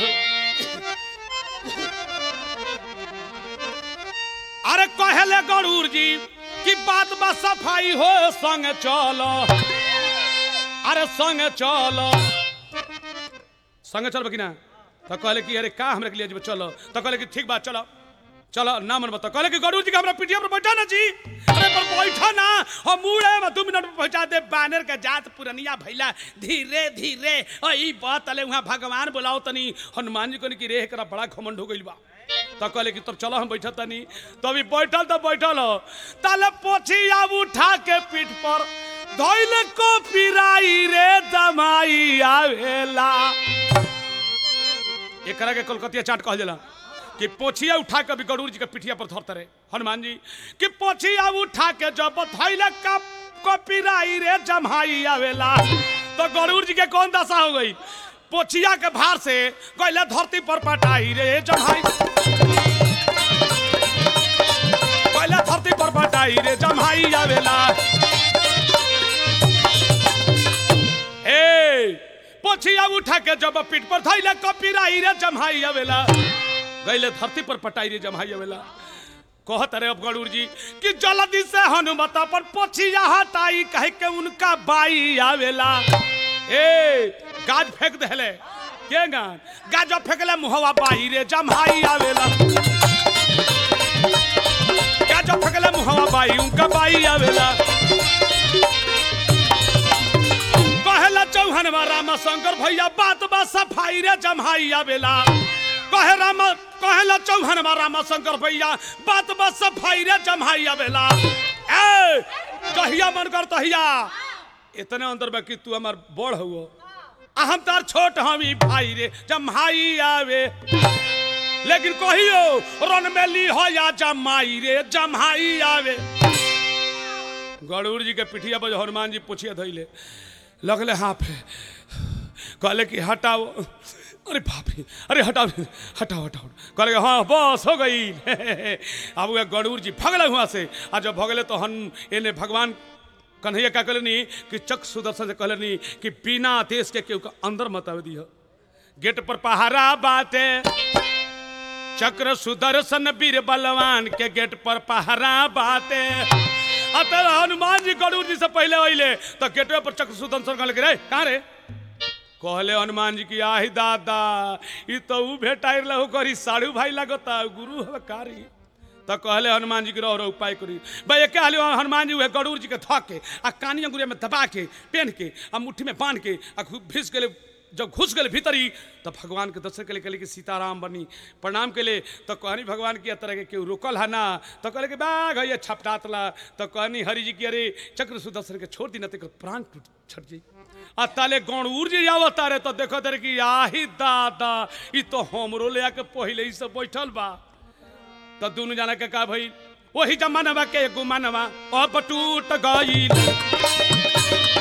अरे कहले गरुड़ जी कि बात बा सफाई हो संग चलो अरे संग चलो संग चल कि ना तो कहले कि अरे का हमरा के लिए जब चलो तो कहले कि ठीक बात चलो चलो ना मन बता कहले कि गरुड़ जी के हमरा पिटिया पर बैठा ना जी अरे पर बैठा ना हम मुड़े में दो मिनट में पहुंचा दे बानर के जात पुरनिया भैला धीरे धीरे ई बात अले वहां भगवान बुलाओ तनी हनुमान जी को कि रे एकरा बड़ा घमंड हो गइल बा तो कहले कि तब चलो हम बैठा तनी तो अभी बैठल तो बैठल हो ताले पोछी आब उठा के पीठ पर धोइले को पिराई रे दमाई आवेला एकरा के कलकतिया चाट कहल जाला कि पोछिया उठा के भी गरुड़ जी के पिठिया पर धरते रहे हनुमान जी कि पोछिया उठा के जब धैले का कपिराई रे जम्हाई आवेला तो गरुड़ जी के कौन दशा हो गई पोछिया के भार से गइले धरती पर पटाई रे जम्हाई गइले धरती पर पटाई रे जम्हाई आवेला ए पोछिया उठा के जब पीठ पर धैले कपिराई रे जम्हाई आवेला गईले धरती पर पटाई रे जमाई आवेला कहत रे अब गरुड़ जी कि जल्दी से हनुमत पर पोछिया हटाई कहे के उनका बाई आवेला ए गाज फेंक देले के गान गाज फेंकले मुहवा बाई रे जमाई आवेला गाज फेंकले मुहवा बाई उनका बाई आवेला कहेला चौहान राम शंकर भैया बात बा सफाई रे जमाई आवेला कहे राम कहेला चौहान राम शंकर भैया बात बा सफाई रे जमाई आवेला ए कहिया मन कर तहिया इतने अंदर बा कि तू हमार बड़ हुओ आ हम तार छोट हमी भाई रे जमाई आवे लेकिन कहियो रन में ली हो या जमाई रे जमाई आवे गरुड़ जी के पिठिया पर हनुमान जी पूछिए धैले लगले हाँफ कहले कि हटाओ अरे बाप रे अरे हटाओ हटाओ हटाओ कहले हाँ बस हो गई अब वह गरुड़ जी भगले हुआ से आ जब भगले तो हन एने भगवान कन्हैया का कहलनी कि चक सुदर्शन से कहलनी कि बिना देश के केहू का अंदर मत आवे दिह गेट पर पहारा बाटे चक्र सुदर्शन वीर बलवान के गेट पर पहरा बाटे अतर हनुमान जी गरुड़ जी से पहले अइले तो गेटवे पर चक्र सुदर्शन कहले कि रे कहाँ रे कहले हनुमान जी की आही दादा ई तो ऊ भेटाइर लहु करी साड़ू भाई लगता गुरु हव कारी तो कहले हनुमान जी के रहो रहो उपाय करी भाई एक हाल हनुमान जी उहे गरुड़ जी के थक के आ कानी अंगुरिया में दबा के पेन के आ मुट्ठी में बांध के आ खूब भिस गेले जब घुस गए भीतरी तो भगवान के दर्शन के लिए कहले कि सीताराम बनी प्रणाम के लिए तो कहनी भगवान की तरह के केहू रोकल है ना तो कहले कि बाघ है छपटातला तो कहनी हरि जी की अरे चक्र सुदर्शन के छोड़ दी ना तो प्राण टूट छट जाई आ ताले गौण उड़ जी आवता रे तो देखो तेरे कि आही दादा ई तो हमरो ले आके पहिले ही सब बैठल बा तो दोनों जाना के का भई वही जमानवा के गुमानवा अब टूट गई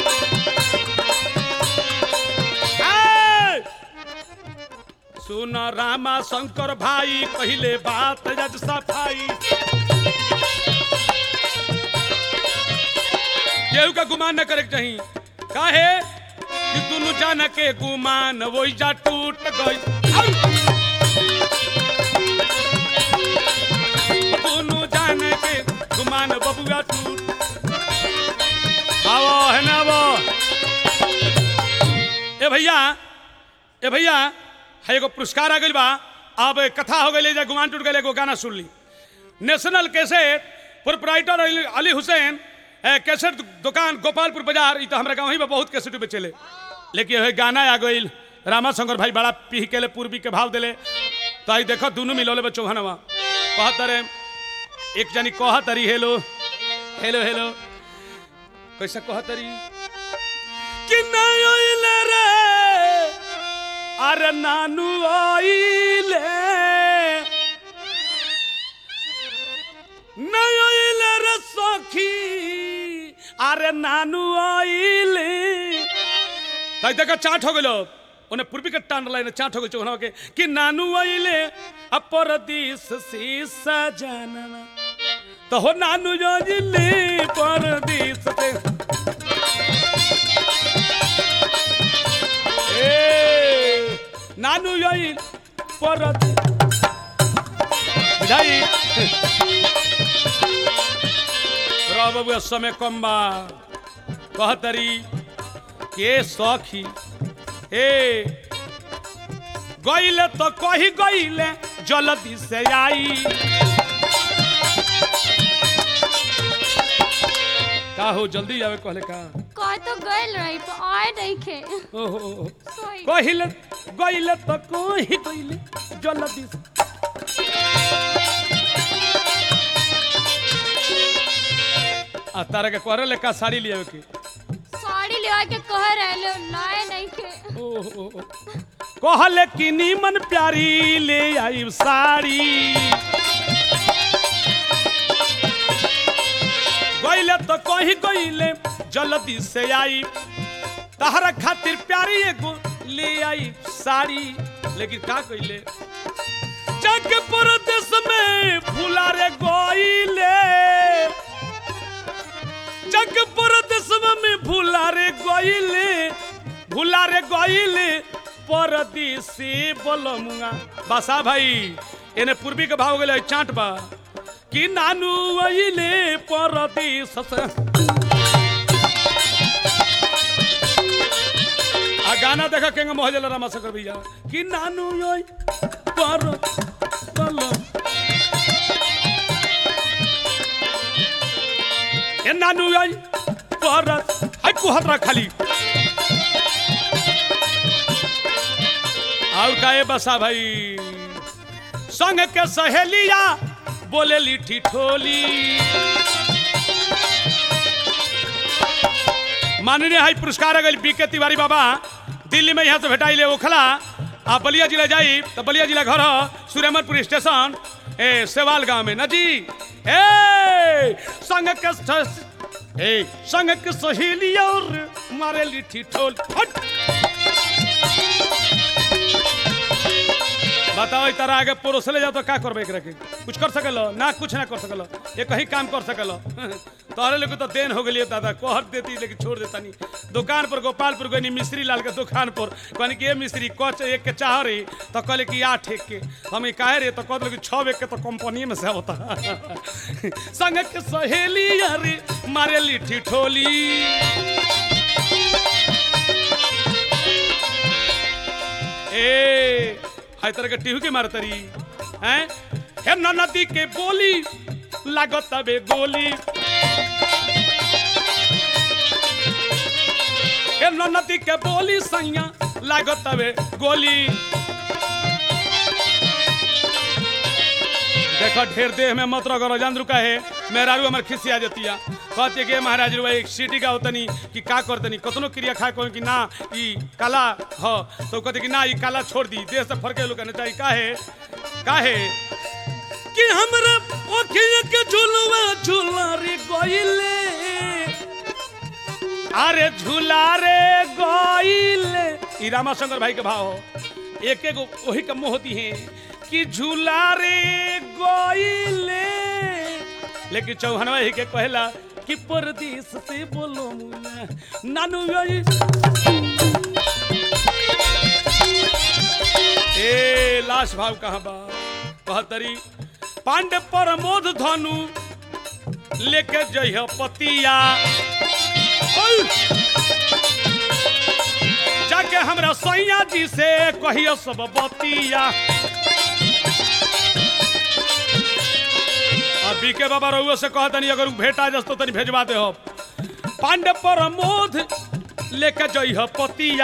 सुन रामा शंकर भाई पहले बात जज सफाई केहू का गुमान न करे के चाही काहे कि दुनु जान के गुमान वही जा टूट गई दुनु जान के गुमान बबुआ टूट आवो है ना वो ए भैया ए भैया है एगो पुरस्कार आ गइल बा अब कथा हो गई जा गुमान टूट गए एगो गाना सुन ली national cassette proprietor Ali Ali Hussain ए, कैसेट दुकान गोपालपुर बाजार ई तो हमरा गाँव ही में बहुत कैसेट बेचेले लेकिन है गाना आ गइल रामा शंकर भाई बड़ा पीह के ले पूर्वी के भाव दिले तो आई देखो दोनों मिलोले बच्चों हनवा कहत रे एक जनी कहत रही हेलो हेलो हेलो कैसे कहत रही कि नहीं आइले रे अरे नानू आइले नहीं आइले रे सखी अरे नानू आइले ताई देखा चाट हो गलो उन्हें पूर्वी के टान लाइन चाट हो गई चौहनवा के कि नानू आइले अपरदीस से सजना तो हो नानू जाजिले परदीस से ए नानू यही परत बुझाई रह बाबू समय कम बा कहतरी के सखी ए गईले तो कही गईले जल्दी से आई का हो जल्दी आवे कहले का कह तो गइल रही पर आए नहीं खे ओहो सोई कहिले गईले तो कही गईले जल्दी से आ तारा के करे ले का साड़ी लियावे के साड़ी ले के कह रहे लाए नहीं खे ओहो कहले कि नीमन प्यारी ले आई साड़ी गईले तो कही गईले जल्दी से आई तहरा खातिर प्यारी एगो ले आई साड़ी लेकिन का कइले जग परदेश में फुला रे गईले जग परदेश में भूला रे गईले भूला रे गईले परदेसी बोलमुआ बसा भाई एने पूर्वी के भाव गेले चाट बा कि नानू अइले परदेश से आ गाना देखा केंगे मोहजल रामा शंकर भैया कि नानू ओय पर तल ए नानू ओय पर हाय कुहतरा खाली और काए बसा भाई संग के सहेलिया बोले लिठी ठोली माननीय हाई पुरस्कार अगल बी के तिवारी बाबा दिल्ली में यहाँ से भेटाई ले ओखला आ बलिया जिला जाई तो बलिया जिला घर ह, सुरेमनपुर स्टेशन ए सेवाल गांव में नजी ए संग के स- ए संग के सहेली और मारे लिठी ठोल हट बताओ ई तरह आगे परोस ले जाओ तो का करबे एकरा के कुछ कर सकलो ना कुछ ना कर सकलो ये कहीं काम कर सकलो तोहरे लोग तो देन हो गेलिए दादा कोहर देती लेकिन छोड़ देता नहीं दुकान पर गोपालपुर गनी मिस्त्री लाल के दुकान पर कहनी कि ये मिस्त्री कच एक के चाह रही तो कहले कि आठ एक के हम ई काहे रे तो कहले कि छह एक के तो कंपनी में से होता संग के सहेली अरे मारे लिठी ठोली ए हाय तरह के टीहू के मारतरी हैं हे न नदी के बोली लागत बे गोली हे न नदी के बोली सैया लागत बे गोली देखो ढेर देह में मत रगो जान रुका है मेहरारू हमार खिसिया देतिया कहते कि महाराज रुआ एक सीटी का होतनी कि का करतनी कतनो क्रिया खा कहो कि ना ई काला ह तो कहते कि ना ई काला छोड़ दी देह से फरके लोग कहने चाहिए काहे काहे कि हमरा ओखिया के झुलवा झुला रे गइले अरे झूला रे गइले ई रामाशंकर भाई के भाव हो एक एक वही का मोहती है कि झूला रे गइले लेकिन चौहनवा ही के कहला कि परदेश से बोलो मुना नानू यही ए लाश भाव कहाँ बा कहतरी पांडे प्रमोद धनु लेके जइह पतिया ओय! जाके हमरा सैया जी से कहियो सब बतिया अभी के बाबा रहुआ से कहतनी अगर उ भेटा जस तो तनी भेजवा दे हो पांडे प्रमोद लेके जइह पतिया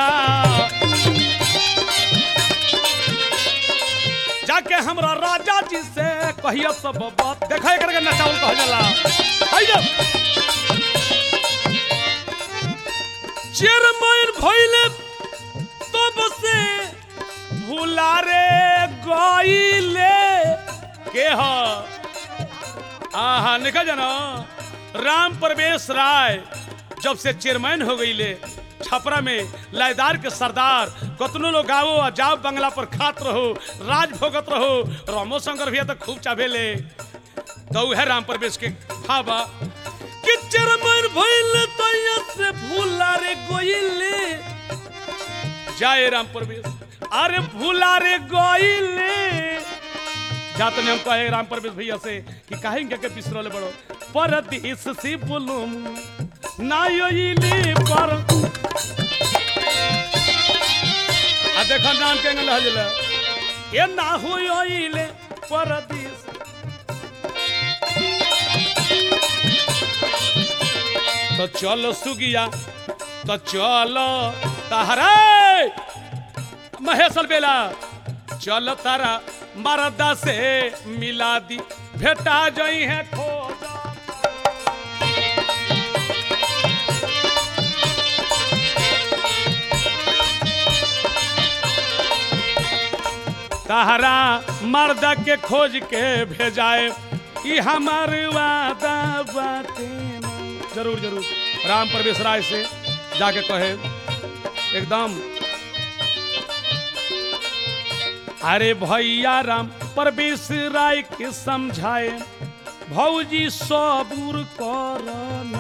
जाके हमरा राजा जी से कहियो सब बात देखा एकर के नचाउल कह जाला आइयो चेरमैन भइले तब से भुला रे गइले के ह आहा निकल जाना राम प्रवेश राय जब से चेयरमैन हो गईले छपरा में लायदार के सरदार कतनो लोग गावो आ जाओ बंगला पर खात रहो राज भोगत रहो रामो शंकर भैया तो खूब चाहेले तो उहे राम प्रवेश के खाबा कि चेयरमैन भइले तैया से भूला रे गोइले जाए राम प्रवेश अरे भूला रे गोइले जाते ने हम कहे राम प्रवेश भैया से कि काहे इनके के बिसरले बड़ो परदेश से बोलो ना योइले पर आ देखो नाम के अंगल हजला ये ना हो योइले परदेश तो चलो सुगिया तो चलो तहरे महेश बेला चल तारा मरदा से मिला दी भेटा जई है खोजा तहरा मर्दा के खोज के भेजाए ई हमार वादा बाटे ना। जरूर जरूर राम प्रवेश राय से जाके कहे एकदम अरे भैया राम प्रवेश राय के समझाए भौजी सबूर कर